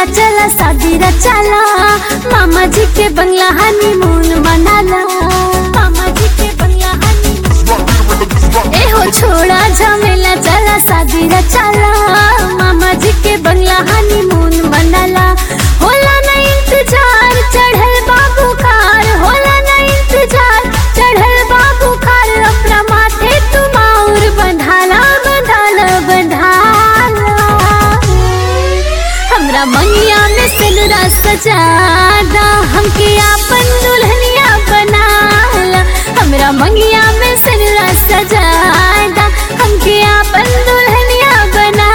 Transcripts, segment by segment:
चला शादी रचाला मामा जी के बंगला हनीमून मनाला मामा जी के बंगला हनीमून ए हो छोड़ा झमेला चला शादी रचाला मामा जी के बंगला हनीमून मनाला होला ना इंतजार चढ़ल बाबू कार होला ना इंतजार चढ़ल बाबू कार अपना माथे तुम और बंधाला बंधाला बंधाला हमरा मंगिया में सिलरा सजादा हमके आपन दुल्हनिया बनाला हमरा मंगिया में सिलरा सजादा हमके आपन दुल्हनिया बनाला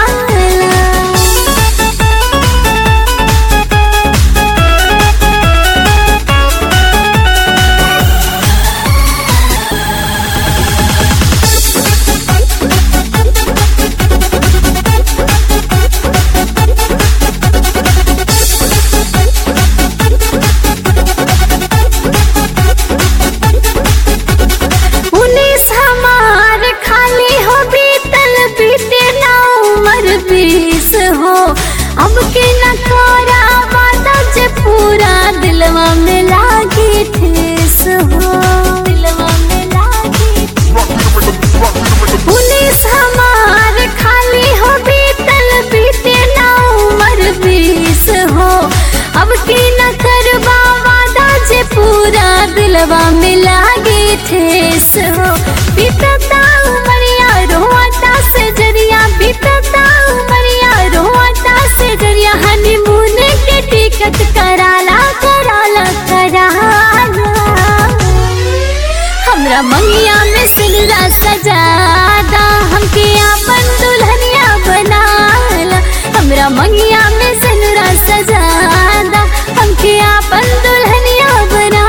उन्नीस हमार खाली हो बीतल बीते ना उम्र बीस हो अब के न तोरा वादा जे पूरा दिलवा में लागी ठेस हो दिलवा में लागी उन्नीस हमार खाली हो बीतल बीते ना उम्र बीस हो अब की न करवा वादा जे पूरा दिलवा में लागे ठेस हो बीतता उमरिया रोता से जरिया बीतता उमरिया रोता से जरिया हनीमून के टिकट कराला कराला कराला हमरा मंगिया में सिलरा सजादा हमके आपन दुल्हनिया बनाला हमरा मंगिया में सिलरा सजादा हमके आपन दुल्हनिया बनाला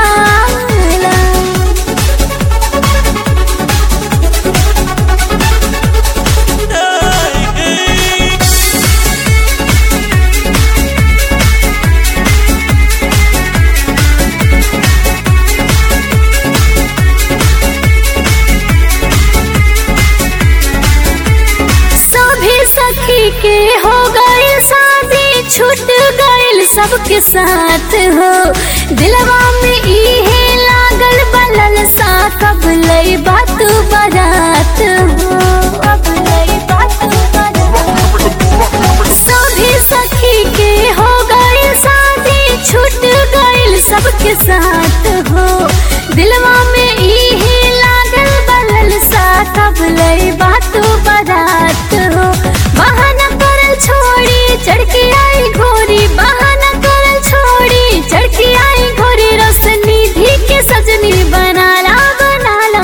सभी सखी के हो गए शादी छूट गइल सबके साथ हो दिलवा में इहे लागल बलल सा कब लई बात बारात हो अब लई बात बारात सभी सखी के हो गए शादी छूट गइल सबके साथ हो दिलवा में इहे लागल बलल सा कब लई बात बारात हो बहाना करल छोड़ी चढ़ के आई घोरी बहाना करल छोड़ी चढ़ के आई घोरी रोशनी धी के सजनी बनाला बनाला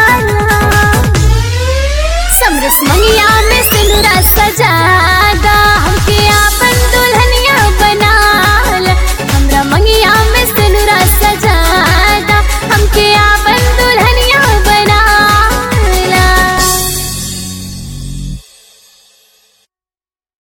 बनाला समरस मंगिया में सिंदूरा सजादा